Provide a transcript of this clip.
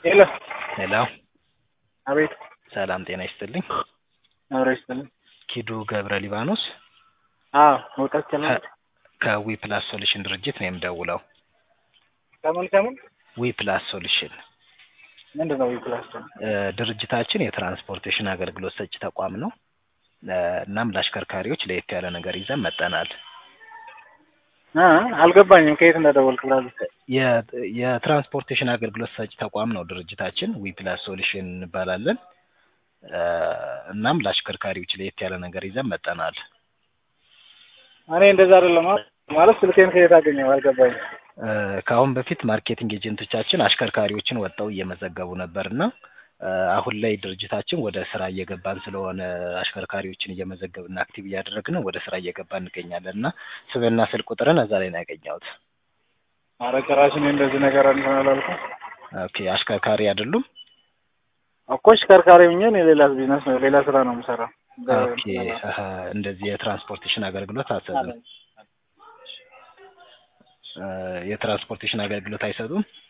ሄሎ ሄሎ አቤት ሰላም ጤና ይስጥልኝ። አብረ ይስጥልኝ። ኪዱ ገብረ ሊባኖስ አዎ መውጣት ይቻላል። ከዊ ፕላስ ሶሉሽን ድርጅት ነው የምደውለው። ከምን ከምን ዊ ፕላስ ሶሉሽን ምንድን ነው ዊፕላስ? እ ድርጅታችን የትራንስፖርቴሽን አገልግሎት ሰጪ ተቋም ነው። እ እናም ለአሽከርካሪዎች ለየት ያለ ነገር ይዘን መጠናል። አ አልገባኝም ከየት እንደደወልክ ብላሉ። የ- የትራንስፖርቴሽን አገልግሎት ሰጪ ተቋም ነው ድርጅታችን። ዊ ፕላስ ሶሉሽን እንባላለን። እ እናም ለአሽከርካሪዎች ለየት ያለ ነገር ይዘን መጠናል። እኔ እንደዛ አይደለም አ- ማለት ስልኬን ከየት አገኘው አልገባኝም። እ ከአሁን በፊት ማርኬቲንግ ኤጀንቶቻችን አሽከርካሪዎችን ወጥተው እየመዘገቡ ነበር እና እ አሁን ላይ ድርጅታችን ወደ ስራ እየገባን ስለሆነ አሽከርካሪዎችን እየመዘገብን አክቲቭ እያደረግን ወደ ስራ እየገባን እንገኛለን እና ስምና ስልክ ቁጥርን እዛ ላይ ነው ያገኘሁት። ኧረ ጭራሽ እኔ እንደዚህ ነገር እንትን አላልኩም ኦኬ አሽከርካሪ አይደሉም? እኮ አሽከርካሪ ሆኜ እኔ ሌላ ቢዝነስ ነው ሌላ ስራ ነው የምሰራው። ኦኬ አሀ፣ እንደዚህ የትራንስፖርቴሽን አገልግሎት አትሰጡም? እ የትራንስፖርቴሽን አገልግሎት አይሰጡም?